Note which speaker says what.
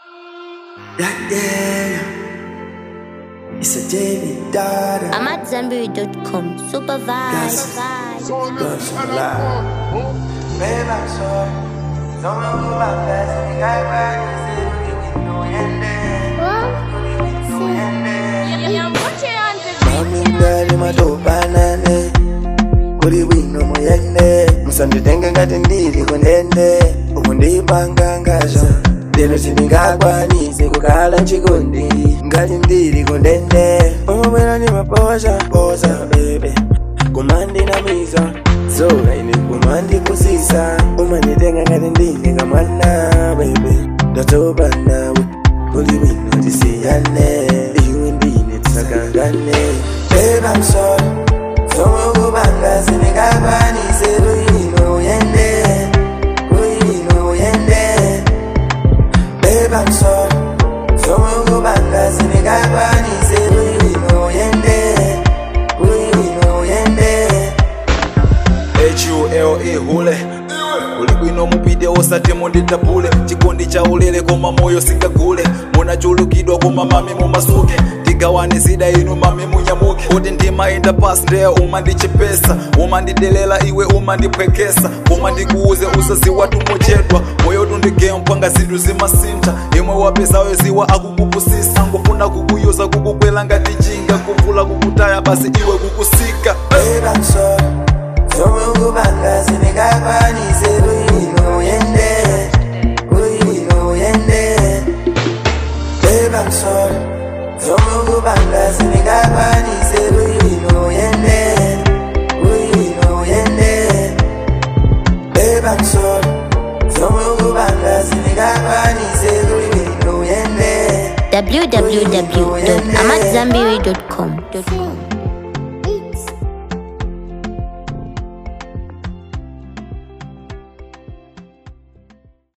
Speaker 1: Yeah, yeah. It's a David daughter.
Speaker 2: I'm at Zenberry.com. Super
Speaker 1: Yes.
Speaker 2: vibes.
Speaker 1: Girls alive. Babe, I'm sorry. Don't know who my best and the guy back and say, we know yende. We know yende. Mami ngali matopanane kuli bwino muyende musanditenge ngati ndili kundende uku ndipanga ngazo lero sindingakwanise kukhala chikondi ngati ndili kundende umabwera ni maposa posa bebe kumandinamiza zola ine kumandikusisa umanditenga ngati ndili kamwana bebe ndatopa nawe kuli bwino tisiyane iwe ndine tisakangane Babe, I'm sorry. Somwe kubanga sindingakwanise luyino uyende luyino uyende Babe, I'm sorry. Somwe kubanga sindingakwanise luyino uyende luyino uyende
Speaker 3: hule hule uli bwino mupite osati munditapule chikondi cha ulere koma moyo singagule munachulukidwa koma mami mumasuke tigawane zida inu mami munyamuke kuti ndimayenda pasi ndeya umandichepesa umandidelela iwe umandipwekesa koma ndikuuze usaziwa tumochedwa moyo tundigempwanga zinthu zimasintha imwe wapesayo ziwa akukupusisa ngofuna kukuyuza kukukwela ngati chinga kuvula kukutaya basi iwe kukusika
Speaker 1: Babe, I'm sorry. Somwe kubanga sindingakwanise luyino uyende luyino uyende Babe, I'm sorry. Somwe kubanga sindingakwanise luyino uyende luyino uyende Babe, I'm sorry. Somwe kubanga sindingakwanise luyino uyende
Speaker 2: www.amatzambiri.com.